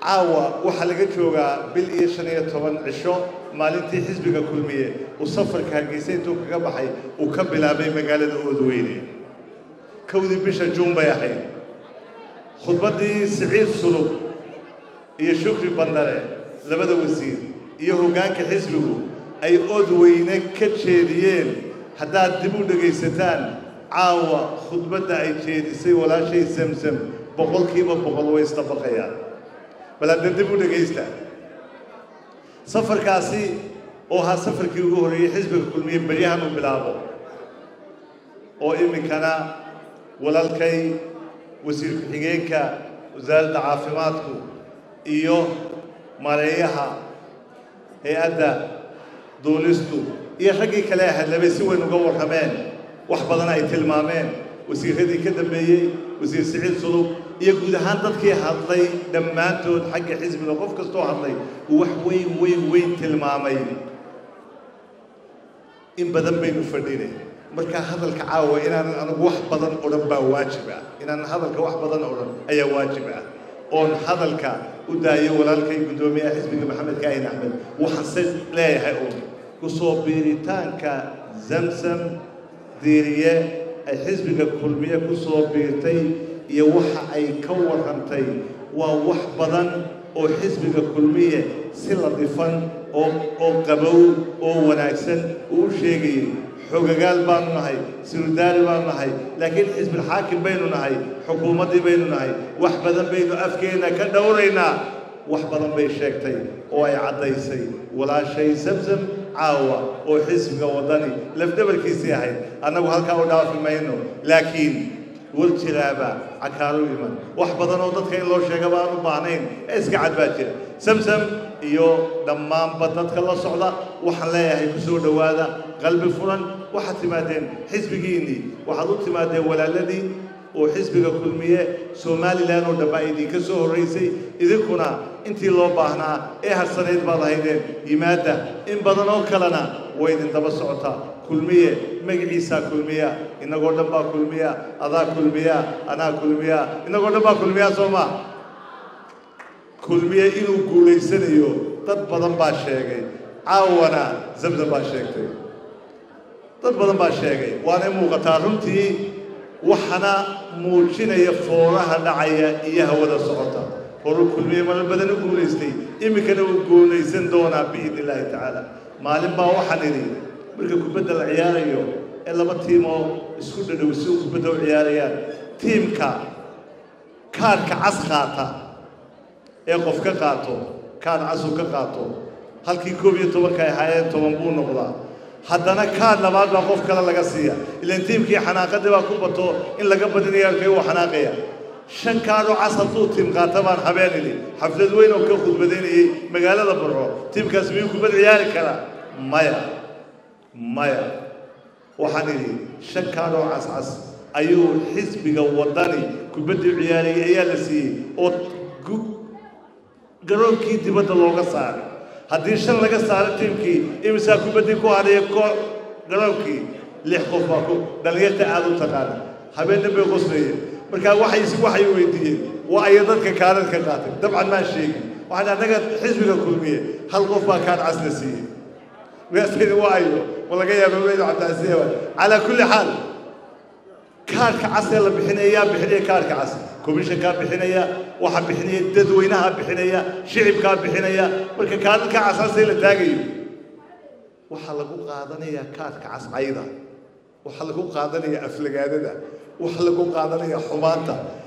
caawa waxaa laga joogaa bil iyo shan iyo toban cisho maalintii xisbiga kulmiye uu safarka hargeysa intuu kaga baxay uu ka bilaabay magaalada oodweyne kowdii bisha juun bay ahayd khudbaddii siciid sulub iyo shukri bandare labada wasiir iyo hoggaanka xisbigu ay oodweyne ka jeediyeen haddaad dib u dhegaysataan caawa khudbadda ay jeedisay walaashay samsam boqolkiiba boqol way isdabaqayaan bal hadda dib u dhegaysta safarkaasi oo ahaa safarkii ugu horreeyey xisbiga kulmiye beryahan uu bilaabo oo iminkana walaalkay wasiir ku-xigeenka wasaaradda caafimaadku iyo mareeyaha hay-adda duulistu iyo raggii kale hadlabay si weyn uga warrameen wax badan ay tilmaameen wasiirradii ka dambeeyey wasiir siciid sulub iyo guud ahaan dadkii hadlay dhammaantood xagga xisbiga qof kastoo hadlay uu wax weyn weyn weyn tilmaamay in badan baynu fadhinay markaa hadalka caawa inaanan anigu wax badan odhan baa waajib ah inaanan hadalka wax badan odhan ayaa waajib ah oon hadalka u daayo walaalkay guddoomiyaha xisbiga maxamed kaahin axmed waxaanse leeyahay uun kusoo biiritaanka zamsam diiriye ay xisbiga kulmiye ku soo biirtay iyo waxa ay ka warrantay waa wax badan oo xisbiga kulmiye si ladifan oo oo qabow oo wanaagsan uu u sheegayay xogagaal baanu nahay sirudaari baanu nahay laakiin xisbilxaakim baynu nahay xukuumaddii baynu nahay wax badan baynu afkeenna ka dhowraynaa wax badan bay sheegtay oo ay caddaysay walaashay samsam caawa oo xisbiga waddani lafdhabarkiisii ahayd annagu halkaa u dhaafi mayno laakiin war jiraaba cakaaro iman wax badan oo dadka in loo sheegaba aan u baahnayn ee iska cad baa jira samsam iyo dhammaanba dadka la socda waxaan leeyahay ku soo dhowaada qalbi furan waxaad timaadeen xisbigiinnii waxaad u timaadeen walaaladii oo xisbiga kulmiye somalilan oo dhanba idinka soo horraysay idinkuna intii loo baahnaa ee harsanayd baad ahaydeen yimaadda in badan oo kalena way idin daba socotaa kulmiye magaciisaa kulmiya innagoo dhan baa kulmiya adaa kulmiya anaa kulmiya innagoo dhan baa kulmiya soo maa kulmiye inuu guulaysanayo dad badan baa sheegay caawana zamzam baa sheegtay dad badan baa sheegay waanay muuqataa runtii waxana muujinaya fooraha dhacaya iyo hawada socota horu kulmiye marar badan u guulaystay iminkana uu guulaysan doonaa biidni illaahi tacaala maalin baa waxaan idhi marka kubadda la ciyaarayo ee laba tiimoo isku dhadhow si u kubadda u ciyaarayaan tiimka kaadhka cas qaata ee qof ka qaato kaadh casuu ka qaato halkii koob iyo tobanka ay ahaayeen toban buu noqdaa haddana kaadh labaad baa qof kale laga siiya ilaan tiimkii xanaaqadii baa ku bato in laga badinaya halkay uu xanaaqaya shan kaadhoo cas hadduu tiim qaata baan habeen idhi xaflad weyn oo ka khudbadaynayay magaalada burco tiimkaas miyuu kubad ciyaari karaa maya maya waxaan idhi shan kaadhoo cascas ayuu xisbiga waddani kubaddii ciyaarayay ayaa la siiyey oo garoonkii dibadda looga saaray haddii shan laga saaro tiimkii imisaa kubaddii ku hadhaya ko garoonkii lix qof baa ku dhallinyarta aada u taqaana habeenna bay qoslayeen markaa waxay waxay weydiiyeen waa aya dadka kaadhad ka qaatay dabcan maan sheegin waxaan annaga xisbiga kulmiye hal qof baa kaadh cas la siiyey waasaydi waa ayo ma laga yaaba weyd cabdicasiya calaa kulli xaal kaadhka cas ee la bixinaya yaa bixinaya kaadhka cas komishankaa bixinaya waxaa bixinaya dadweynaha bixinaya shicibkaa bixinaya marka kaadhadka casaasee la taagayo waxaa lagu qaadanayaa kaadhka cascayda waxaa lagu qaadanaya aflagaadada waxaa lagu qaadanaya xumaanta